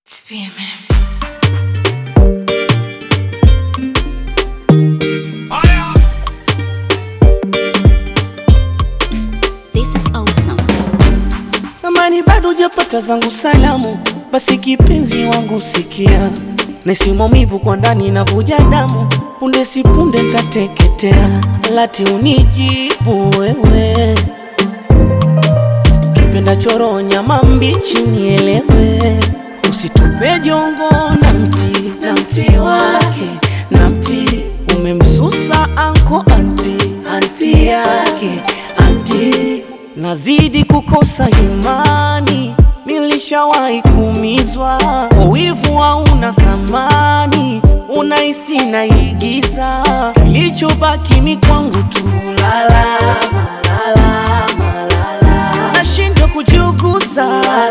To be a man. This is awesome. Kama ni bado hujapata zangu salamu, basi kipenzi wangu sikia, nesi maumivu kwa ndani navuja damu, punde si punde ntateketea, lati unijibu wewe, kipenda choro nyama mbichi nielewe, usitupe jongo na mti na mti wake na mti umemsusa anko anti anti yake anti nazidi kukosa imani, nilishawahi kuumizwa kwa wivu, hauna thamani, unahisi naigiza, kilichobaki ni kwangu tu lalama, lalama, lalama. nashindwa kujiuguza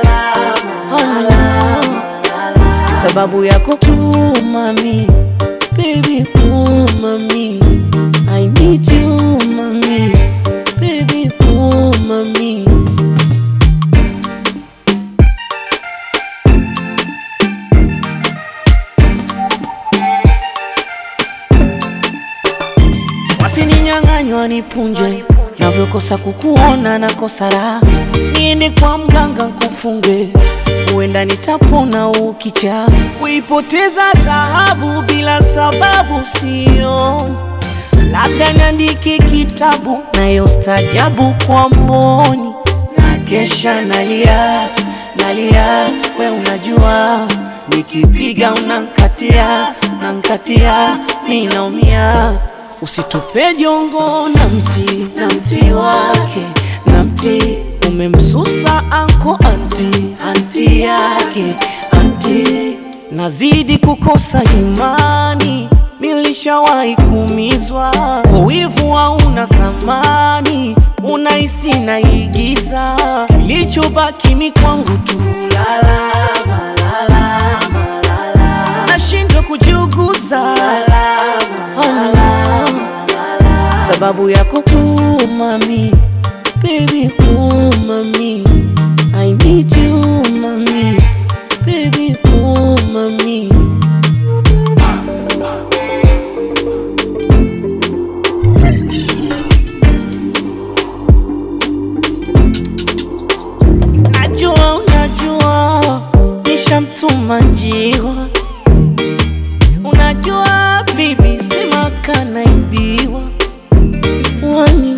Lalama, sababu yako tu mami, baby oh mami, I need you mami, baby oh mami. Wasininyang'anywa nipunje, navyokosa kukuona nakosa raha, niende kwa mganga nkufunge, huenda nitapona ukicha. Kuipoteza dhahabu bila sababu sioni, labda niandike kitabu nayo stajabu kwa mboni, na kesha nalia nalia, we unajua nikipiga unankatia unankatia, mi naumia Usitupe jongo na mti na mti wake na mti umemsusa anko anti anti yake anti, nazidi kukosa imani, nilishawahi kuumizwa kwa wivu, hauna thamani, unahisi naigiza, kilichobaki mi kwangu tu lalama, lalama, lalama. nashindwa kujiuguza Lalama, sababu yako tu mami, baby oh mami, I need you mami, baby oh mami. Najua unajua nishamtuma njiwa, unajua bibi sema kanaibiwa wani